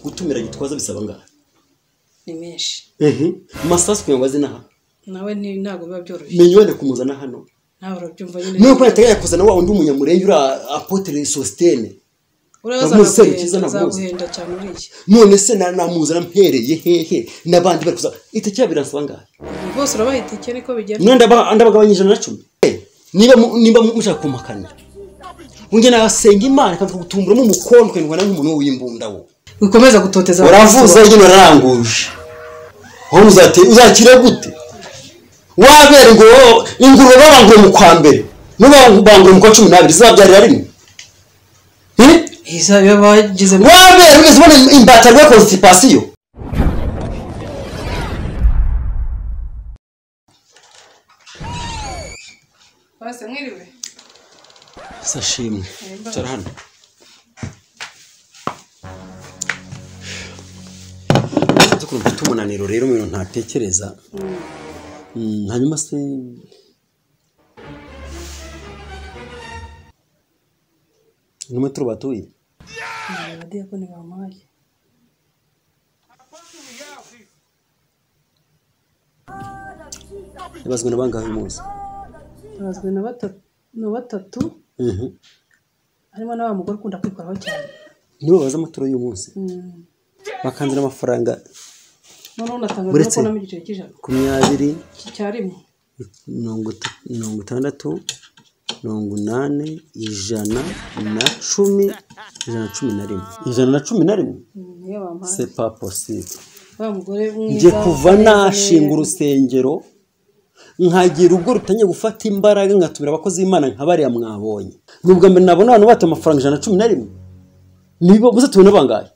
gutumira gitwaza bisaba angahe ni menshi masasu kugira ngo aze inaha nawe ni- ntabwo biba byoroshye minyone kumuzana hano ntawe urabyumva niba kuri yateganya kuzana wa undi munyamurenge uri apotere sositene urabaza Namuzi Serukiza ntabwo uzi. azaguhenda cyane uriya none se na- namuzana mpereye hehe n'abandi bari kuzana itakira biransaba angahe bose urabaha itike niko bigenda none ndaba- ndabagabanya ijana na cumi Eh, niba mu- niba mu- mushaka kumpakana unge nasenga imana ikaza kugutumburamo umukondo ukanywa nk'umuntu w'imbunda wo wikomeza gutoteza uravuza abakobwa. njye naranguje wowe uzate- uzakira gute wabera ngo ingurube babangura mu kwa mbere n'ubangura mu kwa cumi n'abiri zizabyarira rimwe Eh? Iza iyo bagize wabera ugeze ubona imbata rwa konstipasiyo base mwiriwe sashimwe Mbabazi. cara hano Nzi ukuntu mfite umunaniro rero umuntu ntatekereza Mm, hanyuma se numwe turi batuye abadiyakoni bamuhaye yabazwe na bangahe uyu munsi babazwe na batatu na batatu Mhm. harimo na wa mugore ukunda kwikoraho cyane nibo babaza amaturo y'uyu munsi Mm. bakanzira amafaranga noneho unatanga no Uretse- kubonamo igiciro cy'ijana makumyabiri cya rimwe mirongo ita- mirongo itandatu mirongo inani ijana na cumi ijana na cumi na rimwe ijana na cumi na rimwe Mm, niyo bamuhaye c'est pas possible wa mugore njye mwiza kuva usa neza, nashinga urusengero nkagira urugo rutangiye gufata imbaraga nkatumira abakozi b'imana nka bariya mwabonye ni ubwa mbere nabona abantu bata amafaranga ijana na cumi na rimwe niba muze tubone bangahe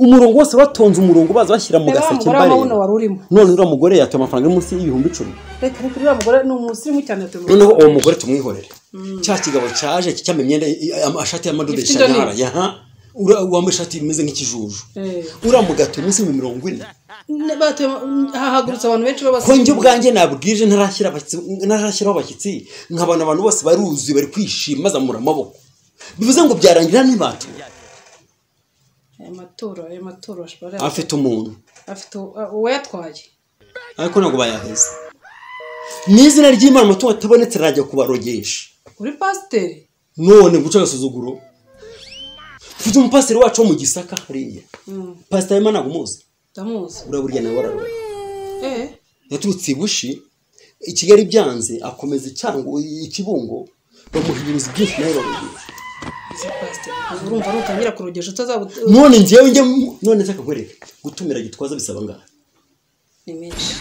umurongo wose batonze umurongo baza bashyira mu reba wa gaseke mugore wa wuno mbareba wari urimo none uriya mugore yatuye amafaranga ari munsi y'ibihumbi icumi reka reka uriya mugore ni umusirimu cyane yatumye noneho uwo mugore tumwihorere cya kigabo cyaje cyambaye imyenda amashati y'amadodo Gifite indoni. yishanyara yaha ura- wambaye ishati imeze nk'ikijuju Eh. uramugatuye munsi y'ibihumbi mirongo ine Ne- batuye mu- hahagurutse abantu benshi ko njye b'abasirimu ubwanjye nabwije ntarashyira abashyitsi- ntarashyiraho abashyitsi nkabona abantu bose baruzuye bari kwishima bazamura amaboko bivuze ngo byarangira n'ibatuye aya maturo aya maturo ashobora afite umuntu afite uwayatwaye ariko ntabwo bayaheza n'izina ry'imana amatungo atabonetse arajya kubarogesha uri pasiteri none guca agasuzuguro ufite umupasiteri wacu wo mu gisaka hariya Mm, pasiteri imana ntabwo umuzi ndamuzi urabura uriya nawe wararuwe eh yaturutse i bushi i kigali byanze akomeza icyango ikibungo bamuhinduriza byinshi nawe bamugira izi pasiteri urumva nutangira kurogesha utazabuta none njyewe njye none nzaka nkwereke gutumira gitwaza bisaba angahe ni menshi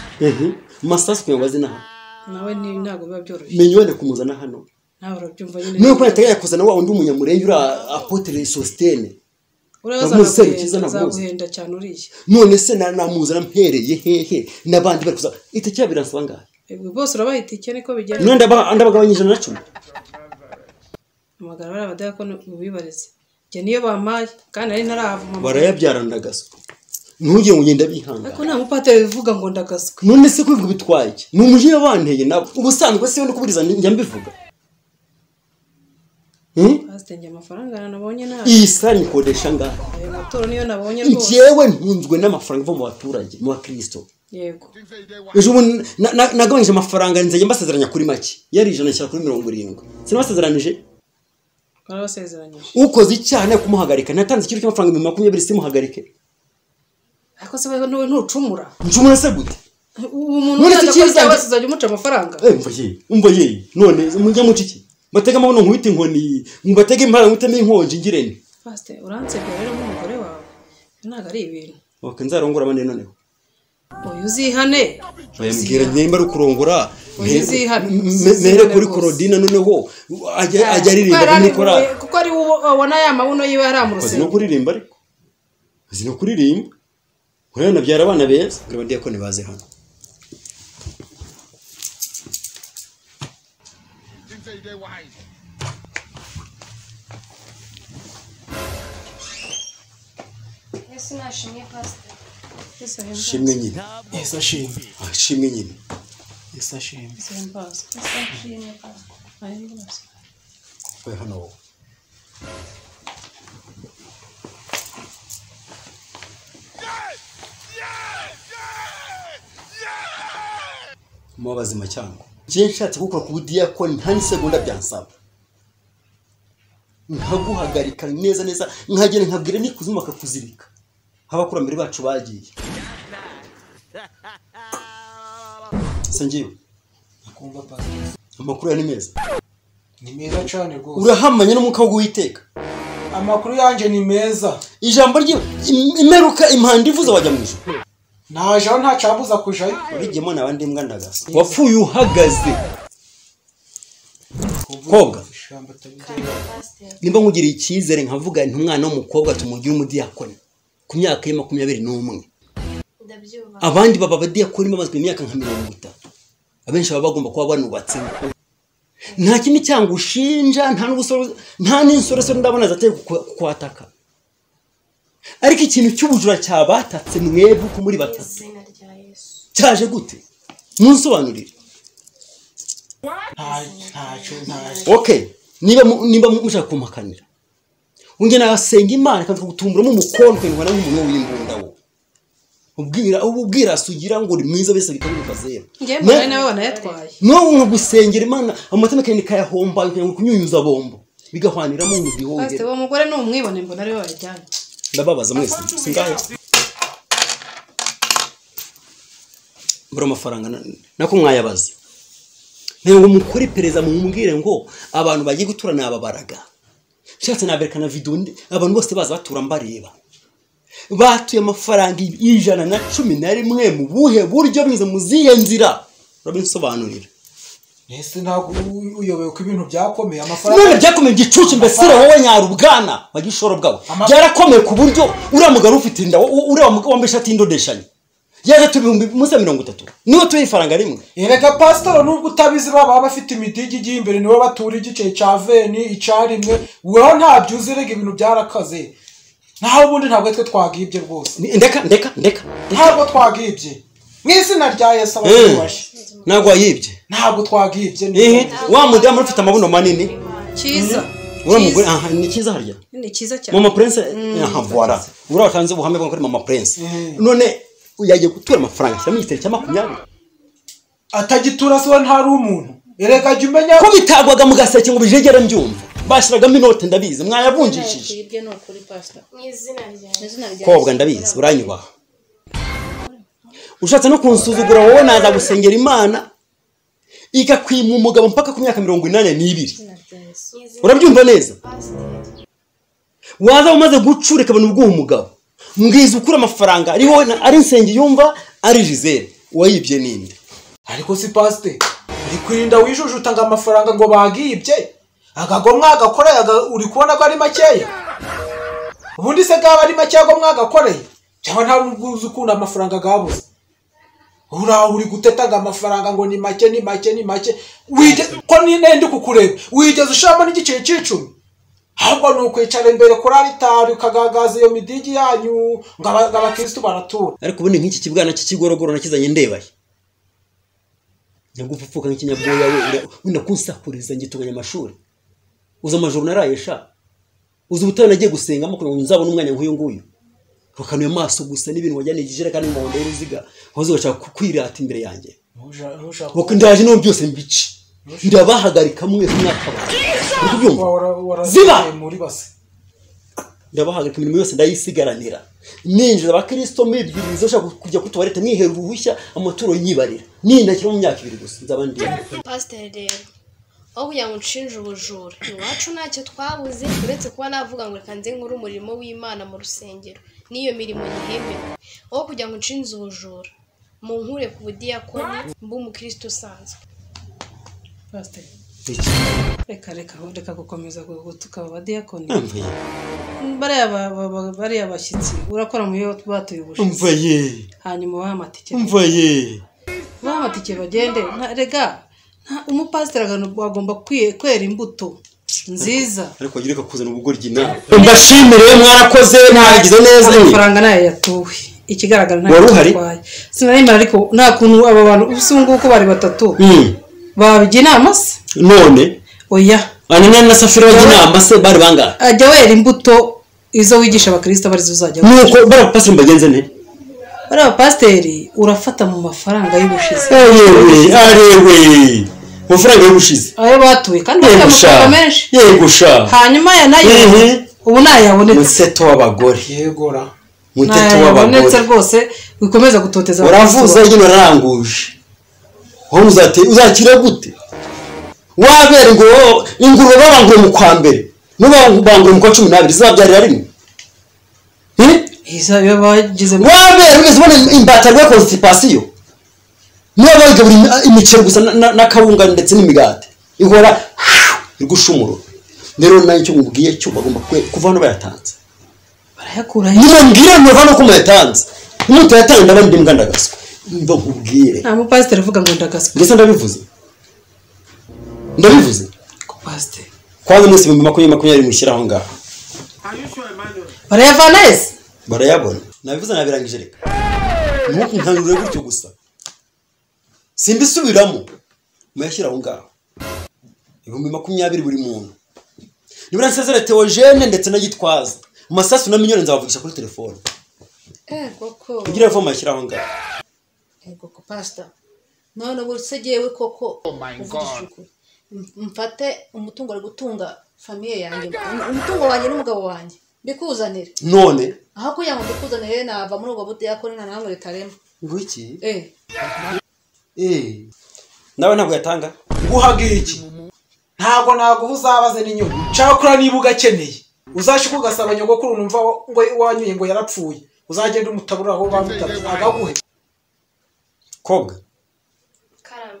masasu kugira ngo aze inaha nawe ni ntabwo biba byoroshye minyone kumuzana hano nawe urabyumva nyine niba kuri yateganya kuzana wa undi munyamurenge uri apotere sositene urabaza Ndamuzi Serukiza azaguhenda ndamuzi. azaguhenda cyane uriya none se na- namuzana mpereye hehe n'abandi bari kuzana itakira biransaba angahe Ebwe bose urabaha itike niko bigenda none ndaba- ndabagabanya ijana na cumi amagara bariya badayakoni ubibarize njye niyo bampaye kandi nari ntarahava barayabyara ndagazwa ntugire ngo ugenda bihangana ariko nta mupateri uvuga ngo ndagazwe none se kwiga bitwaye iki? ni umujinya banteye nabo ubusanzwe se no kubwiriza njya mbivuga Hmm? pasiteri njye amafaranga nabonye nabi iyi sare nikodesha ngahe ayo maturo niyo nabonye rwose njyewe ntunzwe n'amafaranga ava mu baturage mu bakirisito yego ejo bundi na- na- nagabanyije amafaranga nzajya mbasezeranya kuri make yari ijana ashyira kuri mirongo irindwi sinabasezeranije barabasezeranyije ukoze icyaha nawe kumuhagarika ntatanze ikiro cy'amafaranga ibihumbi makumyabiri simuhagarike ariko se wowe ntuwe ntucumura ncumura se gute ubu umuntu None uzajya iki akora icyaha yizanye- wese uzajya umuca amafaranga Eh, umva yewe umva yewe none mujya muca iki batega amabuno nkubita inkoni mubatege impara nkuteme inkonji ngirente pasiteri uransebya rero nk'umugore wawe Ibyo ntabwo ari ibintu Ok, nzarongora abandi noneho uyu uzihane bayambwira nimba ari kurongora Oya, uzihane. mere kuri korodina noneho ajya ajya aririmba Kuko muri yari korali ari- kuko ari uwo abona ya mabuno yiwe yari azi no amurusengero kuririmba ariko azi no kuririmba nkuriya nabyara abana beza ngo abadiyakoni baze hano Yesu nashimye pasiteri. Yesu ahimbaze. shimwe nyine Yesu ashimwe Ah, shimwe nyine Yesu ashimwe Yesu ahimbaze. Yesu nashimye pasiteri. Ahimbaze. we hano wowe muba bazima cyangwa njye nshatse gukora ku budiyakoni nta n'isegonda byansaba nkaguhagarika neza neza nkagera nkabwira n'ikuzimu bakakuzirika nk'abakurambere bacu bagiye se ngewe kumva pasiteri amakuru yawe ni meza ni meza cyane rwose urahamanya n'umwuka wo guhiteka amakuru yanjye ni meza ijambo rye im- imeruka impanda ivuze wajya mu ijoro naje aho nta cyambuza kujayo urigemo naba ndi imbwa ndagasa wapfuye uhagaze Koga. ijambo atabigira kandi pasiteri nimba nkugiriye icyizere nkavuga nti umwana w'umukobwa tumugire umudiyakoni ku myaka ye makumyabiri n'umwe ndabyubaha abandi baba abadiyakoni bamaze imyaka nka mirongo itatu abenshi baba bagomba kuba banubatse nta kindi cyangwa ushinja nta n'ubusore- nta n'insoresore ndabona zateye kuku- kukwataka ariko ikintu cy'ubujura cyabatatse mwebwe uko muri mu batatu izina rya yesu cyaje gute munsobanurire nta ntacyo ntacyo okay niba mu- niba mu- mushaka kumpakanira unge nasenga imana ikaza kugutumburamo umukondo ukanywa nk'umuntu w'imbunda wo ubwira ubu ubwirasi ugira ngo uri mwiza bese bikaguruka zero njyewe Ne- mbona nawe wanayatwaye n'ubu nka gusengera imana amatama kandi kayahomba ukagira ngo kunyunyuza bombo bigahwaniramo mu pasiteri gihogere uwo mugore ni umwibone mbona ariwe wayajyanye ndababaza mwese singahe mbura amafaranga na- nako mwayabaze nayo ngo mukore iperereza mumbwire ngo abantu bagiye gutura ni ababaraga nshatse naberekana video ndi- abantu bose baza batura mbareba batuye amafaranga ijana na cumi na rimwe mu buhe buryo binyuze mu zihe nzira urabinsobanurira ese ntabwo u- uyobewe ko ibintu byakomeye none amafaranga byakomeye igicucu mbese wowe nyarubwana bagishoro bwawe Ama- byarakomeye ku buryo uriya mugabo ufite inda wo- wo- uriya mugabo wambaye ishati y'indodeshanya yaje tubihumbi munsi ya mirongo itatu niwe tuye ifaranga rimwe erega pasitoro nubwo utabizi baba bafite imidigi igiye imbere niwe batura igice cya veni icyarimwe weho ntabyo uzi erega ibintu byarakaze naho ubundi ntabwo twe twagibye rwose Ni- ndeka ndeka ndeka ntabwo twagibye mu izina rya yesu Eh, abatubashe ntabwo wayibye ntabwo twagibye ehe ni wa mudamu uri ufite amabuno manini cyiza uriya mugore Cyiza. aha ni cyiza harya ni cyiza cyane mama prince aha voila uriya watanze ubuhamya bwa ko ari mama prince Mm. none yagiye gutura amafaranga ashyiramo igiceri cya makumyabiri atagitura se we ntari umuntu erega jya umenya ko bitagwaga mu gaseke ngo bijegere mbyumva bashyiragamo inote ndabizi mwayavunjishije Hirya ni ukuri pasita. mu izina rya Mu izina rya kobwa ndabizi uranyubaha ushatse no kunsuzugura wowe naza gusengera imana igakwima umugabo mpaka ku myaka mirongo inani n'ibiri Yesu. mu izina urabyumva neza pasiteri waza umaze gucurika abantu bw'uwo mugabo mbwiza ukura amafaranga ari wowe na- ari insenge yumva ari gisele wayibye ninde ariko si pasite uri kwirinda wijujuta ngo amafaranga ngo bagibye agago mwagakoreye aga- uri kubona ko ari makeya ubundi se gaba ari makeya ngo mwagakoreye cyangwa nta nubwo uzi ukuntu amafaranga gabuze uraho uri guteta ngo amafaranga ngo ni make ni make ni make Wige- ko nine ndi kukureba wigeze ushiramo n'igiceri cy'icumi ahubwo ni ukwicara imbere kuri aritari ukagaragaza iyo midigi yanyu ngo aba- ngo abakirisitu baratura ariko ubundi nk'iki kibwana cy'ikigorogoro nakizanye ndebaye nyagupfupfuka nk'ikinyabwoya we ura- unakunsakuriza ngituganya amashuri uzi amajoro naraye sha uzi ubutayu nagiye gusengamo kugira ngo nzabone umwanya nk'uyu nguyu rukanuye amaso gusa n'ibintu wajyaniye ikijerekani y'umuhondo y'uruziga wahoze ugashaka ku- kwirata imbere yanjye ntushaka Nuko ndaje n'ubu byose mbice ndabahagarika mwese mwaka wawe uri kubyumva Ziba! ziba muri base ndabahagarika imirimo yose ndayisigaranira ninjiza abakristo mibwiriza ushaka kujya kutubareta mwihera uruhushya amaturo nyibarira nindakira mu myaka ibiri gusa nzaba ndi pasiteri rero aho kugira ngo unshinje ubujura iwacu ntacyo twabuze uretse kuba navuga ngo reka nze nkore umurimo w'imana mu rusengero n'iyo mirimo yihembewe aho kugira ngo unshinze ubujura mu nkure ku budiyakoni mbe umukristo usanzwe pasiteri iki reka reka reka gukomeza gutuka abadiyakoni mvaye bariya ba- ba- ba- bariya bashyitsi urakora mu yo batuye ubushize mvaye hanyuma ubahe amatike mvaye ubahe amatike bagende Nta- rega nta- umupasiteri agano- agomba kwiye- kwera imbuto nziza ariko wagira ko kuzana ubugoryi nawe mbashimire mwarakoze mwagize neza nyine amafaranga nayo yatuwe ikigaragara ntayo Wari uhari? yatwaye sinaremera ariko nta kuntu aba bantu ubu ngubu bari batatu Mm, babijya inama se none oya ananiya na safira bajya inama se bari bangahe ajya wera imbuto izo wigisha abakristo arizo uzajya nuko bariya bapasiteri mbagenze nte bariya bapasiteri urafata mu mafaranga y'ubushize yewe arewe amafaranga y'ubushize ayo batuye kandi bafite yego sha amafaranga menshi yego sha hanyuma aya nayo Mhm. ubu ntayabonetse museto w'abagore yegora muteto ntayabonetse w'abagore rwose wikomeza gutoteza uravuza nyine uraranguje wowe uzate uzakira gute wabera ngo ingurube babangure mu kwa mbere n'ubangure mu kwa cumi n'abiri zibabyarira rimwe Hmm? iyo bagize wabera wigeze ubona imbata rwa konstipasiyo niba bayigaburira imiceri gusa na- na- n'akawunga ndetse n'imigati ihora igushumuro rero nayo icyo mubwiye cyo bagomba kwe- kuva hano bayatanze barayakuraho nimubwire muva no ko muyatanze nimutayatange ndabandi mbwa ndagaswa mba nkubwire nta mupasiteri uvuga ngo ndagaswe ndetse ndabivuze ndabivuze ku pasiteri kwanza mwese ibihumbi makumyabiri makumyabiri mushyira aho ngaho barayavana yese barayabona nabivuze nabirangije reka ntukunkanure gutyo gusa simbisubiramo muyashyira aho ngaho ibihumbi makumyabiri buri muntu nibura nsezere teogene ndetse na gitwaza amasasu na miliyoni nzabavugisha kuri telefone ego ko kugira ngo mashyira aho ngaho ego ko pasita none ubu se jyewe koko uvugishije ukuri M- mfate umutungo ari gutunga famiye yanjye Um- umutungo wanjye n'umugabo wanjye mbikuzanire none aho kugira ngo mbikuzanire nava muri ubwo buti yakora nta namwe ritarema ngo iki eh Eh. nawe ntabwo yatanga guhaga iki ntabwo naguha uzabaze n'inyungu nshaka niba ugakeneye uzashika ugasaba nyogokuru numva wa- ngo wanyoye ngo yarapfuye uzagenda umutabura aho bamutabye agaguhe koga karame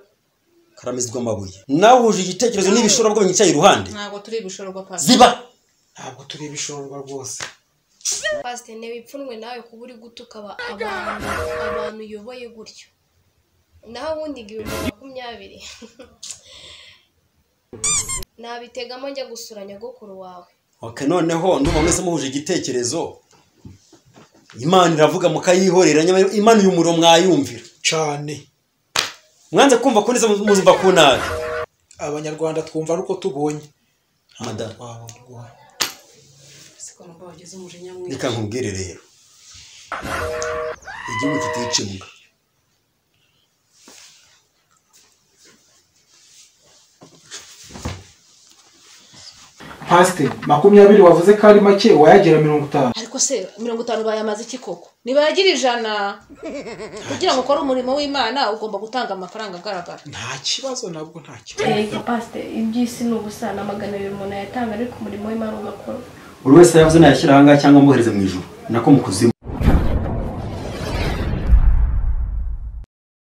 karamizwa amabuye nawe uhuje igitekerezo n'ibishorabwoba byicaye iruhande ntabwo turi ibishoro kwa pasita ziba ntabwo turi ibishorwa rwose pasiteri ntibipfunwe nawe kuba uri gutuka aba- abantu abantu uyoboye gutyo naho ubundi igihumbi makumyabiri nabitegamo njya gusura nyogokuru wawe ok noneho ndumva mwese muhuje igitekerezo imana iravuga mukayihorera nyamara imana uyu muriro mwayumvira cyane mwanze kumva ko neza muzumva ku nabi abanyarwanda twumva ariko tubonye madamu twababwira siko numva wagize umujinya mwinshi reka nkubwire rero igihugu kitica imbwa pasite makumyabiri wavuze ko ari make wayagira mirongo itanu ariko se mirongo itanu bayamaze iki koko nibayagira ijana kugira ngo ukore umurimo w'imana ugomba gutanga amafaranga agaragara nta kibazo nabwo nta kibazo reka pasiteri iby'isi ni ubusa na magana abiri umuntu ayatanga ariko umurimo w'imana ugakora buri wese yavuze nayashyira ahangaha cyangwa mbohereze mu ijoro nako mu kuzimu